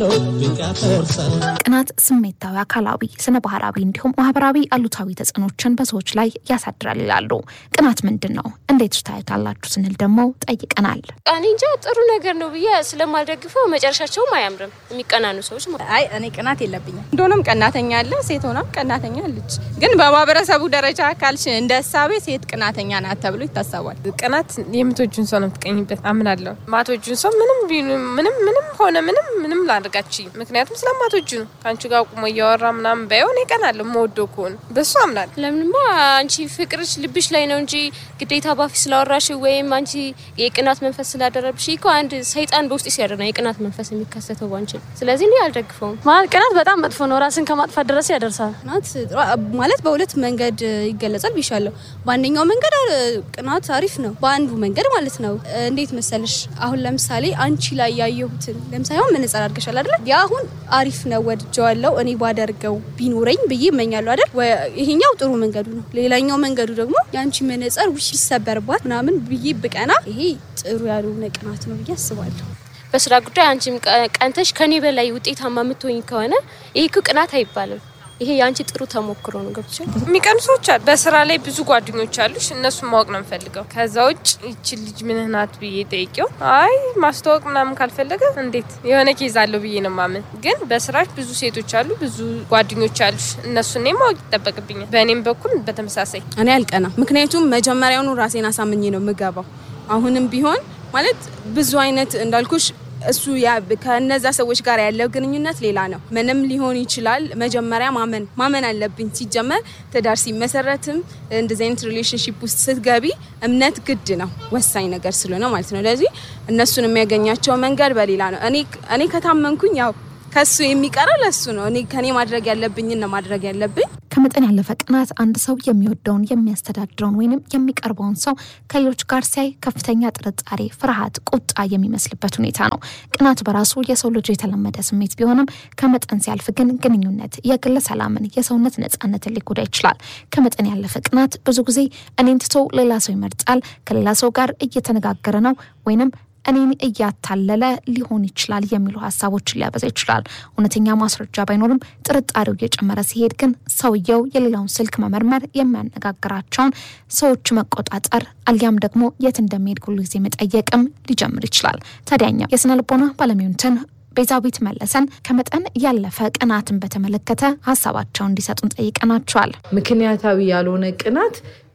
ቅናት ስሜታዊ፣ አካላዊ፣ ስነ ባህራዊ እንዲሁም ማህበራዊ አሉታዊ ተጽዕኖችን በሰዎች ላይ ያሳድራል ይላሉ። ቅናት ምንድን ነው? እንዴት ታዩታላችሁ ስንል ደግሞ ጠይቀናል። እኔ እንጃ ጥሩ ነገር ነው ብዬ ስለማልደግፈው መጨረሻቸውም አያምርም የሚቀናኑ ሰዎች ማለት ነው። አይ እኔ ቅናት የለብኝም። እንደሆነም ቀናተኛ አለ፣ ሴት ሆናም ቀናተኛ አለች። ግን በማህበረሰቡ ደረጃ ካልሽ እንደ እሳቤ ሴት ቅናተኛ ናት ተብሎ ይታሰባል። ቅናት የምትወጁን ሰው ነው የምትቀኝበት አምናለሁ። ማትወጁን ሰው ምንም ቢሉ- ምንም ምንም ሆነ ምንም ምንም ላድርጋችሁ ምክንያቱም ስለማትወጁ ነው። ከአንቺ ጋር ቁሞ እያወራ ምናምን ባይሆን ይቀናለሁ። መወደው ከሆነ በሱ አምናለሁ። ለምንማ አንቺ ፍቅርሽ ልብሽ ላይ ነው እንጂ ግዴታ ባፊ ስላወራሽ ወይም አንቺ የቅናት መንፈስ ስላደረብሽ እኮ አንድ ሰይጣን በውስጥ ሲያደር ነው የቅናት መንፈስ የሚከሰተው ባንቺ። ስለዚህ እኔ አልደግፈውም። ማለት ቅናት በጣም መጥፎ ነው። ራስን ከማጥፋት ድረስ ያደርሳል። ቅናት ማለት በሁለት መንገድ ይገለጻል ብሻለሁ። በአንደኛው መንገድ አ- ቅናት አሪፍ ነው፣ በአንዱ መንገድ ማለት ነው። እንዴት መሰለሽ? አሁን ለምሳሌ አንቺ ላይ ያየሁትን ለምሳሌ አሁን መነጽር አድርገሻል አይደለ? ያ አሁን አሪፍ ነው፣ ወድጀዋለሁ፣ እኔ ባደርገው ቢኖረኝ ብዬ እመኛለሁ አይደል? ወ- ይሄኛው ጥሩ መንገዱ ነው። ሌላኛው መንገዱ ደግሞ የአንቺ መነጽር ውሽ ይሰበርባት ምናምን ብዬ ብቀና፣ ይሄ ጥሩ ያልሆነ ቅናት ነው ብዬ አስባለሁ። በስራ ጉዳይ አንቺም ቀ- ቀንተሽ ከኔ በላይ ውጤታማ የምትሆኝ ከሆነ ይህ እኮ ቅናት አይባልም። ይሄ የአንቺ ጥሩ ተሞክሮ ነው። ገብቶሻል? የሚቀኑ ሰዎች አሉ። በስራ ላይ ብዙ ጓደኞች አሉሽ። እነሱን ማወቅ ነው የምፈልገው። ከዛ ውጭ ይቺ ልጅ ምንህ ናት ብዬ ጠይቄው አይ ማስተዋወቅ ምናምን ካልፈለገ እንዴት የሆነ ኬዝ አለው ብዬ ነው ማምን። ግን በስራሽ ብዙ ሴቶች አሉ፣ ብዙ ጓደኞች አሉሽ። እነሱን እኔ ማወቅ ይጠበቅብኛል። በእኔም በኩል በተመሳሳይ እኔ አልቀና፣ ምክንያቱም መጀመሪያውኑ ራሴን አሳምኜ ነው የምገባው። አሁንም ቢሆን ማለት ብዙ አይነት እንዳልኩሽ እሱ ያ- ከነዛ ሰዎች ጋር ያለው ግንኙነት ሌላ ነው። ምንም ሊሆን ይችላል። መጀመሪያ ማመን ማመን አለብኝ። ሲጀመር ትዳር ሲመሰረትም እንደዚህ አይነት ሪሌሽንሽፕ ውስጥ ስትገቢ እምነት ግድ ነው፣ ወሳኝ ነገር ስለሆነ ማለት ነው። ለዚህ እነሱን የሚያገኛቸው መንገድ በሌላ ነው። እኔ እኔ ከታመንኩኝ ያው ከሱ የሚቀረው ለሱ ነው። እኔ ከኔ ማድረግ ያለብኝን ነው ማድረግ ያለብኝ። ከመጠን ያለፈ ቅናት አንድ ሰው የሚወደውን የሚያስተዳድረውን ወይንም የሚቀርበውን ሰው ከሌሎች ጋር ሲያይ ከፍተኛ ጥርጣሬ፣ ፍርሃት፣ ቁጣ የሚመስልበት ሁኔታ ነው። ቅናት በራሱ የሰው ልጅ የተለመደ ስሜት ቢሆንም ከመጠን ሲያልፍ ግን ግንኙነት፣ የግል ሰላምን፣ የሰውነት ነጻነትን ሊጎዳ ይችላል። ከመጠን ያለፈ ቅናት ብዙ ጊዜ እኔን ትቶ ሌላ ሰው ይመርጣል፣ ከሌላ ሰው ጋር እየተነጋገረ ነው ወይንም እኔን እያታለለ ሊሆን ይችላል የሚሉ ሀሳቦችን ሊያበዛ ይችላል። እውነተኛ ማስረጃ ባይኖርም ጥርጣሬው እየጨመረ ሲሄድ ግን ሰውየው የሌላውን ስልክ መመርመር፣ የሚያነጋግራቸውን ሰዎች መቆጣጠር አሊያም ደግሞ የት እንደሚሄድ ሁሉ ጊዜ መጠየቅም ሊጀምር ይችላል። ታዲያኛ የስነ ልቦና ባለሙያዎችን ቤዛዊት መለሰን ከመጠን ያለፈ ቅናትን በተመለከተ ሀሳባቸውን እንዲሰጡን ጠይቀናቸዋል። ምክንያታዊ ያልሆነ ቅናት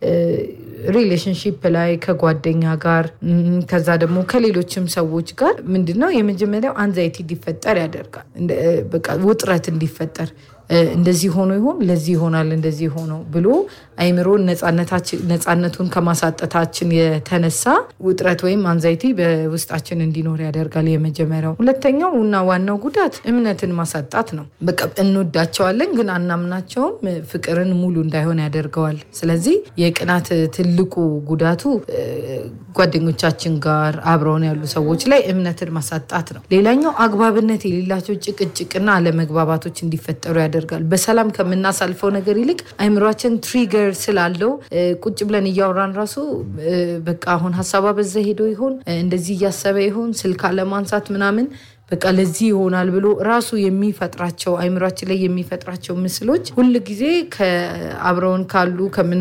ሪሌሽንሽፕ ላይ ከጓደኛ ጋር እም፣ ከዛ ደግሞ ከሌሎችም ሰዎች ጋር ምንድነው የመጀመሪያው አንዛይቲ እንዲፈጠር ያደርጋል። እንደ- በቃ ውጥረት እንዲፈጠር እ፣ እንደዚህ ሆኖ ይሆን ለዚህ ይሆናል እንደዚህ ሆኖ ብሎ አይምሮን ነፃነታችን- ነፃነቱን ከማሳጠታችን የተነሳ ውጥረት ወይም አንዛይቲ በውስጣችን እንዲኖር ያደርጋል። የመጀመሪያው። ሁለተኛው እና ዋናው ጉዳት እምነትን ማሳጣት ነው። በቃ እንወዳቸዋለን ግን አናምናቸውም። ፍቅርን ሙሉ እንዳይሆን ያደርገዋል። ስለዚህ የቅናት ትልቁ ጉዳቱ እ፣ ጓደኞቻችን ጋር አብረውን ያሉ ሰዎች ላይ እምነትን ማሳጣት ነው። ሌላኛው አግባብነት የሌላቸው ጭቅጭቅና አለመግባባቶች እንዲፈጠሩ ያደርጋል። በሰላም ከምናሳልፈው ነገር ይልቅ አይምሯችን ትሪገር ስላለው እ፣ ቁጭ ብለን እያወራን ራሱ እ፣ በቃ አሁን ሀሳቧ በዛ ሄዶ ይሆን እ፣ እንደዚህ እያሰበ ይሆን ስልክ አለማንሳት ምናምን በቃ ለዚህ ይሆናል ብሎ ራሱ የሚፈጥራቸው አይምሯችን ላይ የሚፈጥራቸው ምስሎች ሁል ጊዜ ከአብረውን ካሉ ከምን